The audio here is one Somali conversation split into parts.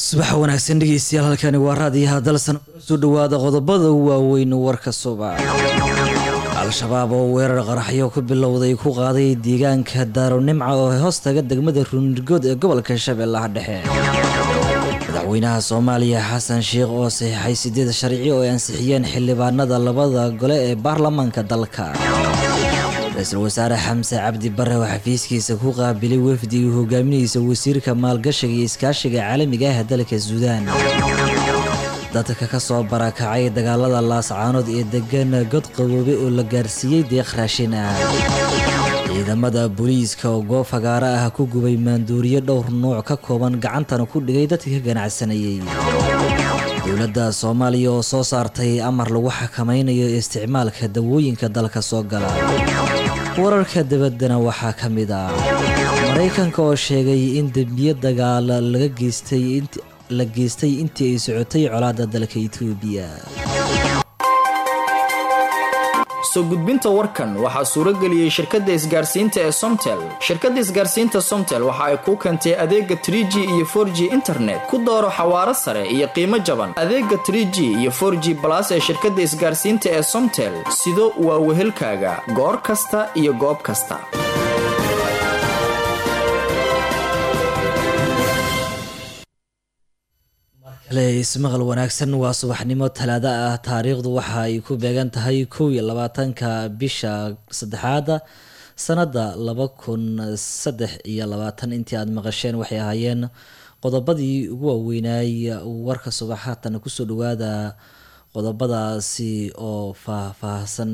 subax wanaagsan dhegeystayaal halkani waa raadiyaha dalsan soo dhawaada qodobada waaweyn warka subax al-shabaab oo weerar qaraxyo ku bilowday ku qaaday deegaanka daaronimca oo hoostaga degmada ruunirgood ee gobolka shabeellaha dhexe madaxweynaha soomaaliya xasan sheikh oo saxiixay sideed sharci oo ay ansixiyeen xildhibaanada labada gole ee baarlamaanka dalka ra-iisul wasaare xamse cabdi bare oo xafiiskiisa ku qaabilay wafdigii hogaaminaysa wasiirka maalgashiga iyo iskaashiga caalamiga ah dalka suudaan dadka ka soo barakacay dagaalada laascaanood ee degan god qaboobe oo la gaarsiiyey deeq raashin ah ciidamada booliiska oo goob fagaaro ah ku gubay maanduuriyo dhowr nuuc ka kooban gacantana ku dhigay dadka ka ganacsanayay dowladda soomaaliya oo soo saartay amar lagu xakamaynayo isticmaalka dawooyinka dalka soo gala wararka dabaddana waxaa ka mid ah maraykanka oo sheegay in dembiyo dagaala laga geystay la geystay intii ay socotay colaadda dalka itoobiya soo gudbinta warkan waxaa suuro geliyey shirkadda isgaarsiinta ee somtel shirkadda isgaarsiinta somtel waxa ay kuu keentay adeega tr g iyo for g internet ku dooro xawaaro sare iyo qiimo jaban adeega tr g iyo for g balas ee shirkadda isgaarsiinta ee somtel sido waa wehelkaaga goor kasta iyo goob kasta ismaqal wanaagsan waa subaxnimo talaado ah taariikhdu waxa ay ku beegan tahay kow iyo labaatanka bisha saddexaada sanada laba kun saddex iyo labaatan intii aada maqasheen waxay ahaayeen qodobadii ugu waaweynay warka subax haatan kusoo dhawaada qodobadaasi oo faah-faahsan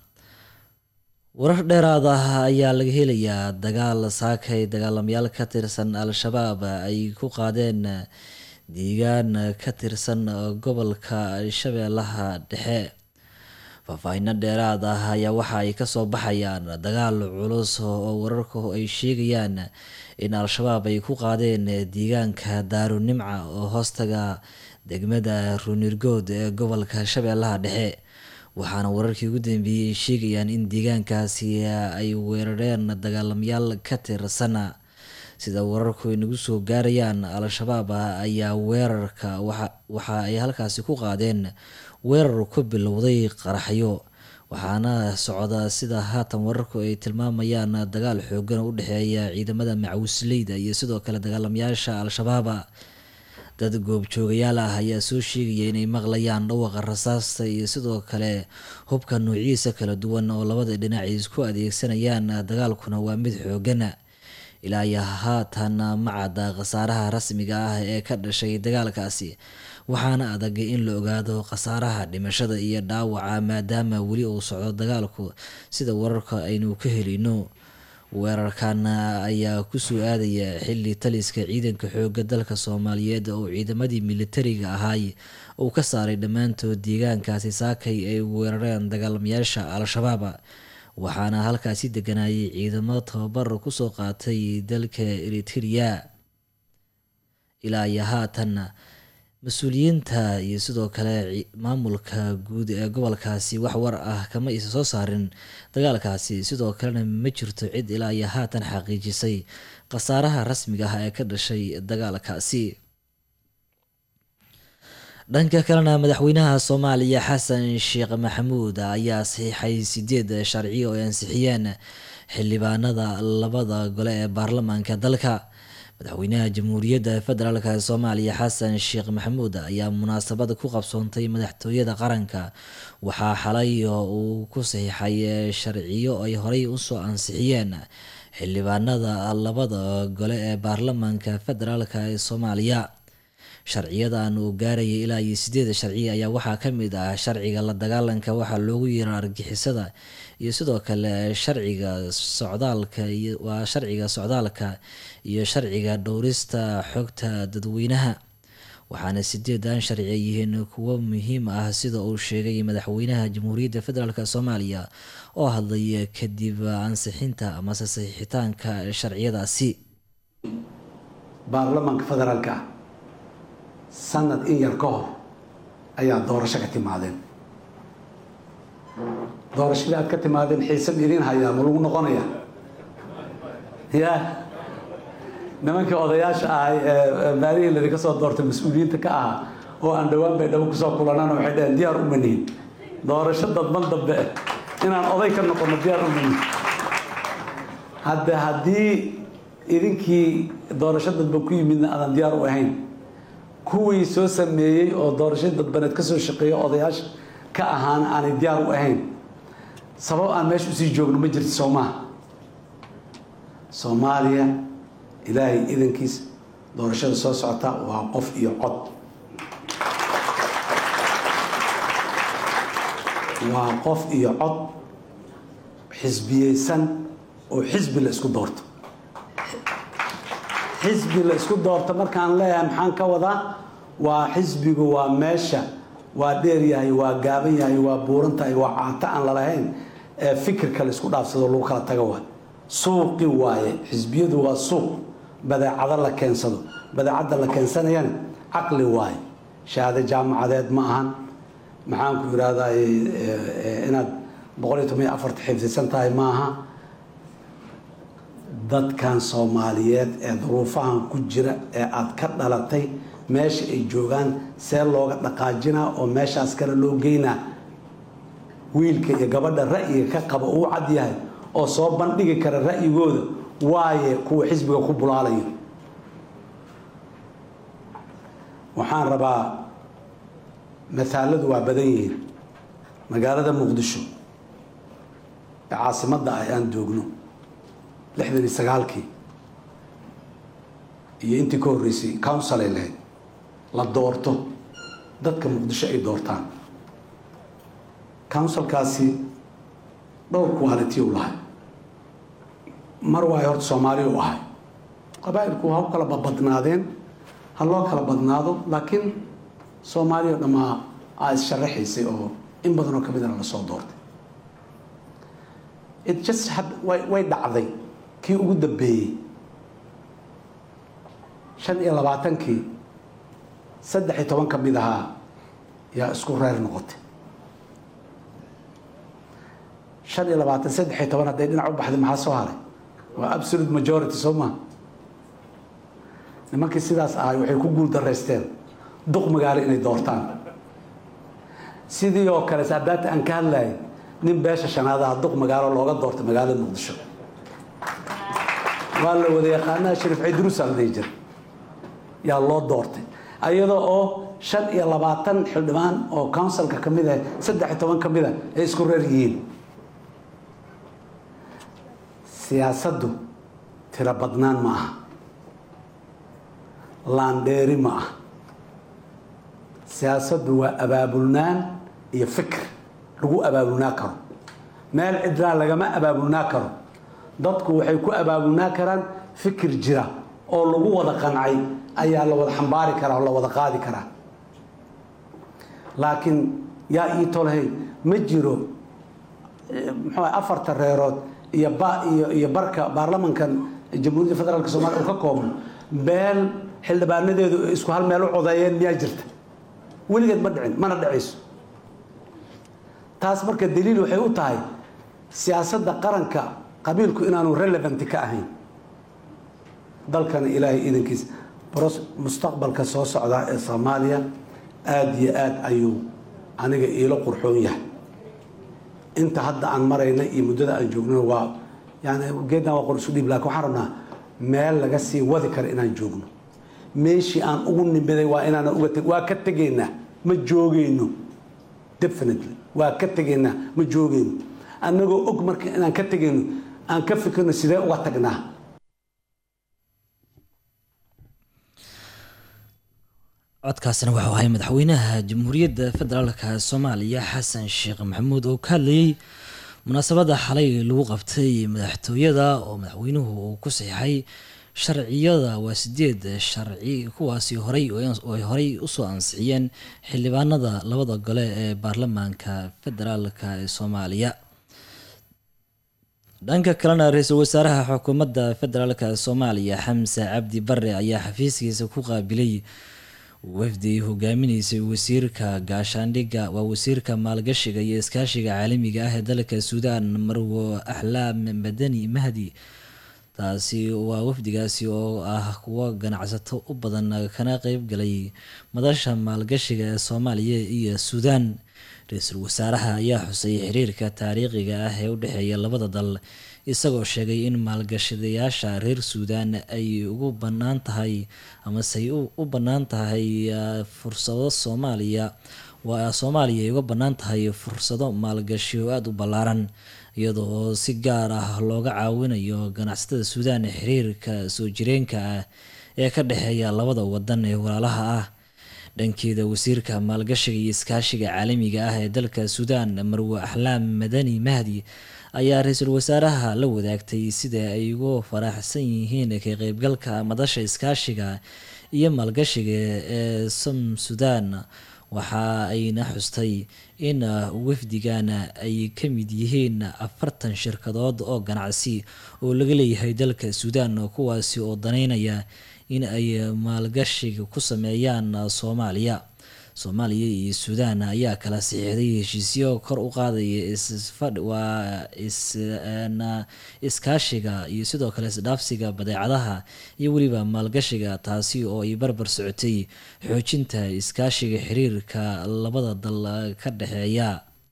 warar dheeraad ah ayaa laga helayaa dagaal saakay dagaalamayaal ka tirsan al-shabaab ay ku qaadeen deegaan ka tirsan gobolka shabeellaha dhexe faahfaahino dheeraad ah ayaa waxa ay kasoo baxayaan dagaal culus oo wararku ay sheegayaan in al-shabaab ay ku qaadeen deegaanka daarunimca oo hoostaga degmada ruunirgood ee gobolka shabeellaha dhexe waxaana wararkii ugu dambeeyey ay sheegayaan in deegaankaasi ay weerareen dagaalamayaal ka tirsan sida wararku ay nagu soo gaarayaan al-shabaab ayaa weerarka waxa ay halkaasi ku qaadeen weerar ku bilowday qaraxyo waxaana socda sida haatan wararku ay tilmaamayaan dagaal xoogan oo u dhexeeya ciidamada macawisleyda iyo sidoo kale dagaalamayaasha al-shabaab dad goobjoogayaal ah ayaa soo sheegaya inay maqlayaan dhawaqa rasaasta iyo sidoo kale hubka nuuciisa kala duwan oo labada dhinac isku adeegsanayaan dagaalkuna waa mid xoogana ilaa iyo haatan ma cadda khasaaraha rasmiga ah ee ka dhashay dagaalkaasi waxaana adag in la ogaado khasaaraha dhimashada iyo dhaawaca maadaama weli uu socdo dagaalku sida wararka aynu ka helino weerarkan ayaa kusoo aadaya xili taliska ciidanka xooga dalka soomaaliyeed oo ciidamadii militariga ahaay uu ka saaray dhammaantood deegaankaasi saakay ay weerareen dagaalamayaasha al-shabaab waxaana halkaasi deganayay ciidamo tababar kusoo qaatay dalka eriteria ilaa iyo haatan mas-uuliyiinta iyo sidoo kale maamulka guud ee gobolkaasi wax war ah kama isa soo saarin dagaalkaasi sidoo kalena ma jirto cid ilaa iyo haatan xaqiijisay khasaaraha rasmiga ah ee ka dhashay dagaalkaasi dhanka kalena madaxweynaha soomaaliya xasan sheekh maxamuud ayaa saxiixay sideed sharci oo ay ansixiyeen xildhibaanada labada gole ee baarlamaanka dalka madaxweynaha jamhuuriyadda federaalk soomaaliya xasan sheekh maxamuud ayaa munaasabada ku qabsoontay madaxtooyada qaranka waxaa xalay uu ku saxiixay sharciyo ay horey usoo ansixiyeen xildhibaanada labada gole ee baarlamaanka federaalk ee soomaaliya sharciyadan uu gaarayay ilaa iyo sideeda sharci ayaa waxaa ka mid ah sharciga la dagaalanka waxaa loogu yeera argixisada iyo sidoo kale sharciga socdaalka waa sharciga socdaalka iyo sharciga dhowrista xogta dadweynaha waxaana sideedan sharci ay yihiin kuwo muhiim ah sida uu sheegay madaxweynaha jamhuuriyadda federaalk soomaaliya oo hadlay kadib ansixinta amase saxiixitaanka sharciyadaasi baarlamaanka federaalka sanad in yar ka hor ayaa doorasho ka timaadeen doorashadii aad ka timaadeen xiise ma idiin hayaa ma lagu noqonaya ya nimankii odayaasha ahay ee maalihii ladinka soo doortay mas-uuliyiinta ka ahaa oo aan dhowaan bay dhabo kusoo kulanana waxay dhaheen diyaar uma nihin doorasho dadban dambe inaan oday ka noqono diyaar uma nihin hadde haddii idinkii doorasho dadban ku yimidna aadan diyaar u ahayn kuwii soo sameeyey oo doorasho dadbaneed ka soo shaqeeya odayaasha ka ahaana aanay diyaar u ahayn sabab aan meesha usii joogno ma jirto soo maaha soomaaliya ilaahay idankiis doorashada soo socota waa qof iyo cod waa qof iyo cod xisbiyeysan oo xisbi la isku doorto xisbi la isku doorto markaan leeyahay maxaan ka wadaa waa xisbigu waa meesha waa dheer yahay waa gaaban yahay waa buuran tahay waa caato aan lalahayn ee fikirka la isku dhaafsado lagu kala tago waay suuqi waaye xisbiyadu waa suuq badeecado la keensado badeecadda la keensanayana caqli waaye shahaado jaamacadeed ma ahan maxaan ku yidhahdaa inaad boqol iyo toban iyo afarta xifdisan tahay ma aha dadkan soomaaliyeed ee duruufahan ku jira ee aada ka dhalatay meesha ay joogaan see looga dhaqaajinaa oo meeshaas kale loo geynaa wiilka iyo gabadha ra'yiga ka qaba uu cad yahay oo soo bandhigi kara ra'yigooda waaye kuwa xisbiga ku bulaalayo waxaan rabaa masaaladu waa badan yihiin magaalada muqdisho ee caasimadda ah aan joogno lixdan iyo sagaalkii iyo intii ka horreysay council ay lahayd la doorto dadka muqdisho ay doortaan councilkaasi dhowr quality u lahay mar waayo horta soomaaliya u ahay qabaa'ilku ha u kala babadnaadeen ha loo kala badnaado laakiin soomaaliya o dhammaa aa is-sharaxaysay oo in badanoo ka midana lasoo doortay it just had way way dhacday kii ugu dambeeyey shan iyo labaatankii saddex iyo toban ka mid ahaa yaa isku reer noqotay shan iyo labaatan saddex iyo toban hadday dhinac u baxday maxaa soo haray waa absolute majority soo maa nimankii sidaas ahay waxay ku guul daraysteen duq magaalo inay doortaan sidii oo kale saadaata aan ka hadlayay nin beesha shanaadaha duq magaalo looga doortay magaalada muqdisho waa la wada yaqaanaha shariif cidruusa la dhihi jira yaa loo doortay ayadoo oo shan iyo labaatan xildhibaan oo councilka ka mid ah saddex iyo toban ka mid a ay isku reer yihiin siyaasaddu tiro badnaan ma aha laandheeri ma aha siyaasaddu waa abaabulnaan iyo fikr lagu abaabulnaa karo meel cidlaa lagama abaabulnaa karo dadku waxay ku abaabulnaa karaan fikir jira oo lagu wada qancay ayaa la wada xambaari karaa oo la wada qaadi karaa laakiin yaa ii tolhay ma jiro muxuu afarta reerood iyo ba iyo iyo barka baarlamankan jamhuuriyadda federaalk soomaliya uu ka koobno beel xildhibaanadeedu isku hal meel u codeeyeen miyaa jirta weligeed ma dhicin mana dhicayso taas marka daliil waxay u tahay siyaasadda qaranka qabiilku inaanu relevanti ka ahayn dalkana ilaahay idankiis mustaqbalka soo socdaa ee soomaaliya aada iyo aada ayuu aniga iilo qurxoon yahay inta hadda aan marayna iyo muddada aan joognona waa yani geedna waa qor isu dhiib lakin waxaan rabnaa meel laga sii wadi kara inaan joogno meeshii aan ugu nimiday waa inaana uga teg waa ka tegaynaa ma joogeyno definitely waa ka tegaynaa ma joogeyno annagoo og marka inaan ka tegayno aan ka fikirno sidee uga tagnaa codkaasina wuxuu ahay madaxweynaha jamhuuriyadda federaalka soomaaliya xasan sheekh maxamuud oo ka hadlayay munaasabadda xalay lagu qabtay madaxtooyada oo madaxweynuhu uu ku saxiixay sharciyada waa sideed sharci kuwaasi horey oo ay horey usoo ansixiyeen xildhibaanada labada gole ee baarlamaanka federaalka ee soomaaliya dhanka kalena ra-iisul wasaaraha xukuumadda federaalka soomaaliya xamse cabdi bare ayaa xafiiskiisa ku qaabilay wafdi hogaaminaysay wasiirka gaashaandhigga waa wasiirka maalgashiga iyo iskaashiga caalamiga ah ee dalka suudaan marwo axlaam madani mahdi taasi waa wafdigaasi oo ah kuwo ganacsato u badan kana qeybgalay madasha maalgashiga ee soomaaliya iyo suudaan ra-iisul wasaaraha ayaa xusay xiriirka taariikhiga ah ee u dhexeeya labada dal isagoo sheegay in maalgashadayaasha reer suudaan ay ugu bannaan tahay amasey u bannaan tahay fursado soomaaliya waa soomaaliya ay uga bannaan tahay fursado maalgashi oo aada u ballaaran iyadoo si gaar ah looga caawinayo ganacsatada suudaan ee xiriirka soo jireenka ah ee ka dhexeeya labada wadan ee walaalaha ah dhankeeda wasiirka maalgashiga iyo iskaashiga caalamiga ah ee dalka suudaan marwe axlaam madani mahdi ayaa ra-iisul wasaaraha la wadaagtay sida ay ugu faraxsan yihiin ka qeybgalka madasha iskaashiga iyo maalgashiga ee som suudaan waxa ayna xustay in wafdigan ay ka mid yihiin afartan shirkadood oo ganacsi oo laga leeyahay dalka suudaan kuwaasi oo daneynaya in ay maalgashiga ku sameeyaan soomaaliya soomaaliya iyo suudaan ayaa kala saxiixday heshiisyo kor u qaadaya waa iskaashiga iyo sidoo kale isdhaafsiga badeecadaha iyo weliba maalgashiga taasi oo ay barbar socotay xoojinta iskaashiga xiriirka labada dal ka dhexeeya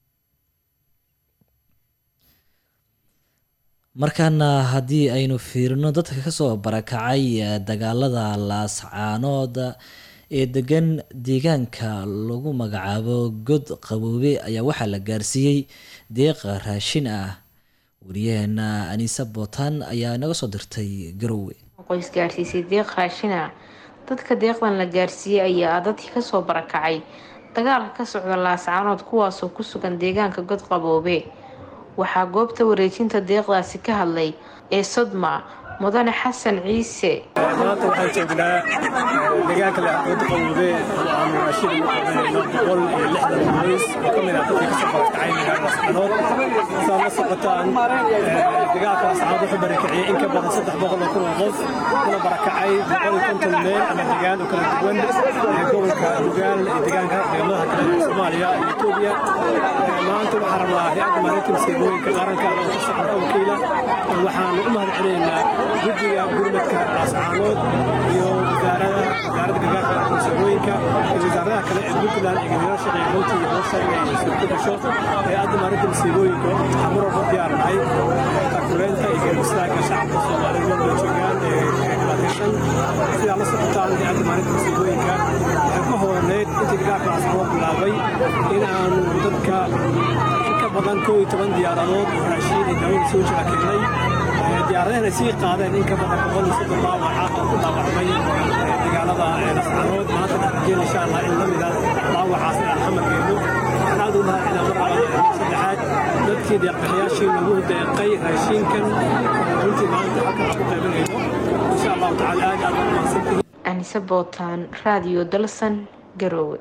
markaana haddii aynu fiirino dadka kasoo barakacay dagaalada laascaanood ee degan deegaanka lagu magacaabo god qaboobe ayaa waxaa la gaarsiiyey deeqa raashin ah wariyaheena aniisa bootaan ayaa naga soo dirtay garowe qoys gaarsiisay deeq raashina dadka deeqdan la gaarsiiyey ayaa dadkii kasoo barakacay dagaalka ka socda laascaanood kuwaasoo ku sugan deegaanka god qaboobe waxaa goobta wareejinta deeqdaasi ka hadlay ee sodma mudane xasan ciise maanta waxaan joognaa deegaanka laaqooda qawude oo aanu raashin ugu qabanayno boqol iyo lixdan qoys oo ka mid ah dadkii kasoo barakacay magaalada ascaanood saa la socotaan dagaalka ascaanood wuxuu barakiciyey in ka badan saddex boqol oo kun oo qof kuna barakacay boqol iyo konton meel ama degaan oo kala duwan ee gobolka lugaal ee deegaanka deegamadaha kale ee soomaaliya iyo etoobiya maanta waxaan rabnaa hay-adda maalinta masiibooyinka qaranka oo ka socda wakiila waxaanu u mahad celinaynaa guddiga gurmadka laascaanood iyo wasaarada wasaaradda gargaarka masiibooyinka iyo wasaaradaha kale ee puntland iyo gadeero shaqeeya runtii iyo hooshayga iyo suurto gasho hay-adda maalinta masiibooyinka waxaan mar walba diyaar nahay takuleynta iyo garbistaagga shacabka soomaaliyeed walba joogaan ee dhibaataysan sidaa la socotaan hay-adda maalinta masiibooyinka waxay ku howlaneyd intii gargaarka laascaanood bilaabay in aanu dadka ka badan koo iyo toban diyaaradood oo raashiin iyo daawada soo jira keenay diyaaradahana sii qaadeen in ka badan boqol iyo soddon dhaawaca oo ku dhaawacmay dagaalada lascaanood maanta dhaqajeen insha allah in la mida dhaawacaas inaan xamar geeno waxaan aad u lahaa inaan mar labaad saddexaad dadkii deeqbixiyaashii nagu deeqay raashiinkan runtii maanta halkan aan ku qaybinayno insha allahu tacaala aad aad u mahadsantihiin anise bootaan raadiyo dalsan garoowe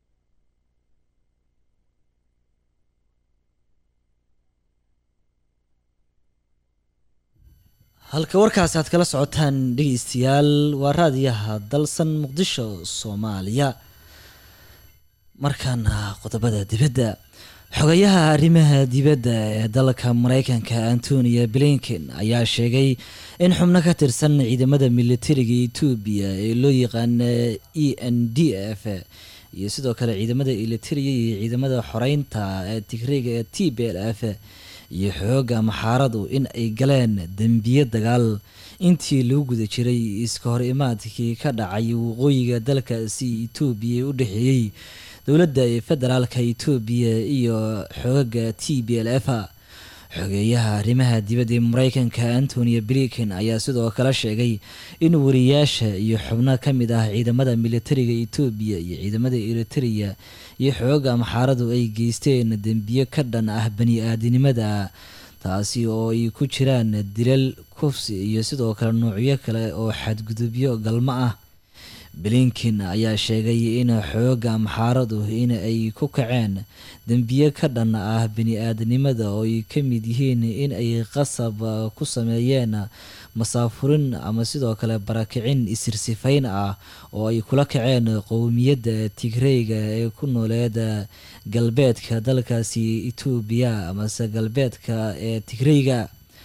halka warkaasi aad kala socotaan dhegeystayaal waa raadiyaha dalsan muqdisho soomaaliya markaana qodobada dibadda xogayaha arrimaha dibadda ee dalka mareykanka antonia blinken ayaa sheegay in xubno ka tirsan ciidamada militariga etoobiya ee loo yaqaana e n d f iyo sidoo kale ciidamada militariga iyo ciidamada xoreynta ee tigriga ee t b l f iyo xooga maxaaradu in ay galeen dembiye dagaal intii lagu guda jiray iska hor imaadkii ka dhacay waqooyiga dalkaasi etoobiya ee u dhexeeyey dowladda federaalka etoobiya iyo xoogaga t b l f xogeeyaha arrimaha dibadda ee mareykanka antonia blinken ayaa sidoo kale sheegay in wariyaasha iyo xubno ka mid ah ciidamada militariga etoobiya iyo ciidamada eritrea iyo xooga maxaaradu ay geysteen dembiyo ka dhan ah bani-aadinimada taasi oo ay ku jiraan dilal kufsi iyo sidoo kale noocyo kale oo xadgudubyo galmo ah blinken ayaa sheegay in xooga maxaaradu in ay ku kaceen dembiye ka dhan ah bani-aadnimada oo ay ka mid yihiin in ay qasab ku sameeyeen masaafurin ama sidoo kale barakicin isirsifayn ah oo ay kula kaceen qowmiyadda tigreyga ee ku nooleed galbeedka dalkaasi etoobiya amase galbeedka ee tigreyga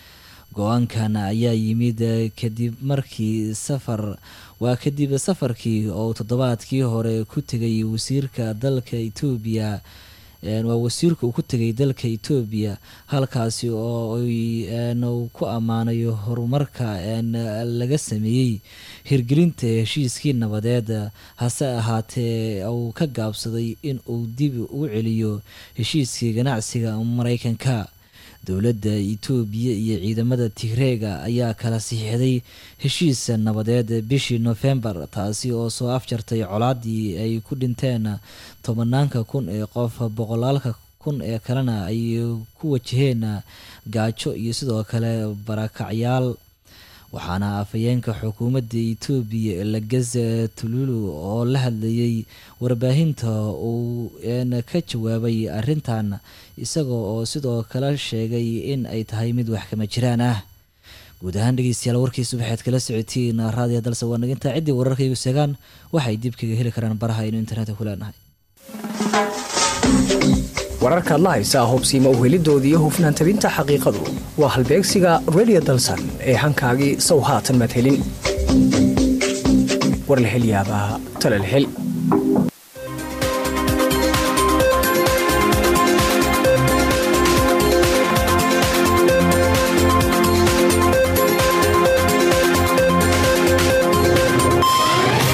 go-aankan ayaa yimid kadib markii safar waa kadib safarkii oo toddobaadkii hore ku tegay wasiirka dalka etoobiya waa wasiirka uu ku tegay dalka etoobiya halkaasi oo uu ku ammaanayo horumarka laga sameeyey hirgelinta heshiiskii nabadeed hase ahaatee uu ka gaabsaday in uu dib u celiyo heshiiskii ganacsiga mareykanka dowladda etoobiya iyo ciidamada tigreega ayaa kala siixday heshiis nabadeed bishii nofembar taasi oo soo afjartay colaadii ay ku dhinteen tobanaanka kun ee qof boqolaalka kun ee kalena ay ku wajaheen gaajo iyo sidoo kale barakacyaal waxaana afhayeenka xukuumadda etoobiya lageze tululu oo la hadlayay warbaahinta uu ka jawaabay arrintan isagoo oo sidoo kale sheegay in ay tahay mid wax kama jiraan ah guud ahaan dhegeystayaal warkiisa waxaad kala socotiin raadiya dalse waa nagintaa ciddii wararkaygu seegaan waxay dib kaga heli karaan baraha aynu internetka ku leenahay wararkaad la haysaa hubsiima uhelidoodii hufnaan tabinta xaqiiqadu waa halbeegsiga redio dalsan ee hankaagii sow haatan maad helin war la hel yaabaa tale la hel